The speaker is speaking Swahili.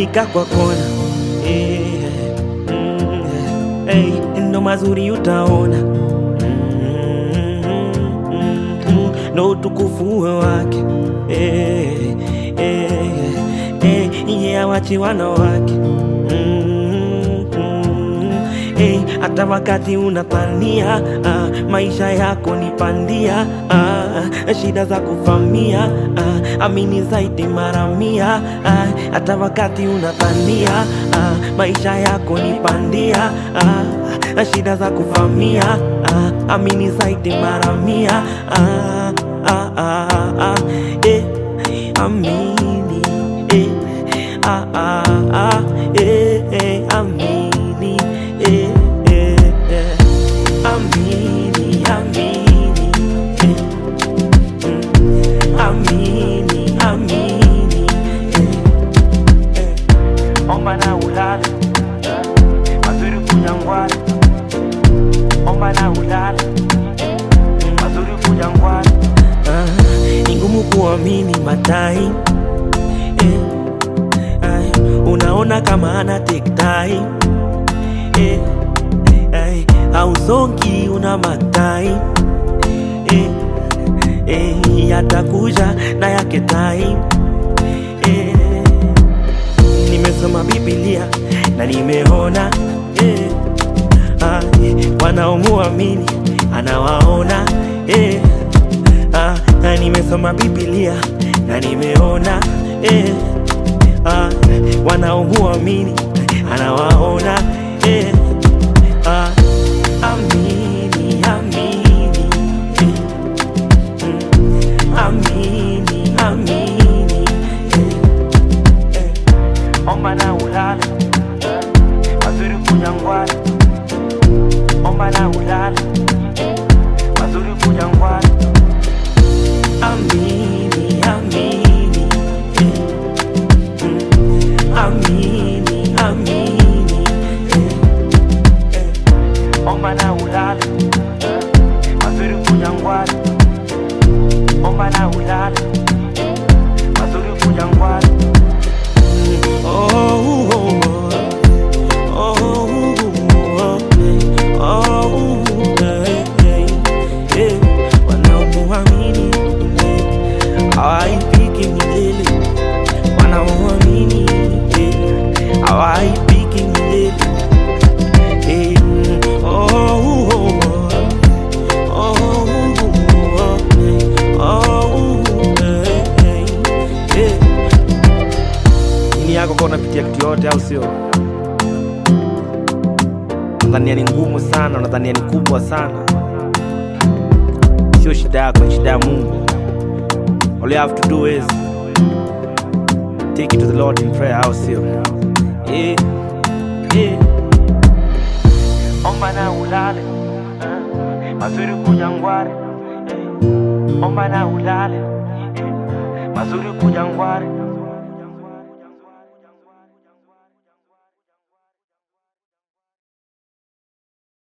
nika kwa kona eh, mm, eh, ndo mazuri utaona mm, mm, ndo utukufu wake eh, eh, eh, ye awachi wanawake mm, mm, eh, hata wakati unapania ah, maisha yako ni pandia ah, shida za kufamia ah, amini zaidi mara mia ah, hata wakati unapania ah, maisha yako ni pandia ah, shida za kufamia ah, amini zaidi mara mia ah, ah, ah, ah, eh, amini eh, ah, ah, ah, eh, eh, amini eh, eh, eh, amini amini eh, mm, amini amini eh, eh, omba na ulale mazuri kunyangwani omba na ulale mazuri kujangwani ah, ni ngumu kuamini matai eh, ay, unaona kama ana take time eh, ay, hausongi una matai eh, eh, yatakuja na yake time eh, nimesoma Biblia na nimeona eh, ah, wanaomuamini anawaona eh, ah, na nimesoma Biblia na nimeona eh, ah, wanaomuamini anawaona eh, ah, amini amini eh, mm, amini amini eh, eh, omba na ulale mazuri kunyangwani omba na ulale mazuri kunyangwani amini amini eh, mm, amini amini eh, eh, omba na ulale mazuri kunyangwani omba na ulale mazuri kunyangwani oh, oh, oh. Oh, oh, oh, eh, eh, eh, wanaomuamini eh, hawaipiki milele, wanaomuamini eh, hawaipiki milele eh, oh, oh, oh, oh, oh, eh, oh, eh, eh, eh. Nini yako kwa unapitia kitu yote au sio? Unadhania ni ngumu sana, unadhania ni kubwa sana. Sio shida yako, ni shida ya Mungu. All you have to do is take it to the Lord in prayer, au sio? Eh, eh. Omba na ulale eh, mazuri kujangware eh, omba na ulale eh, mazuri kujangware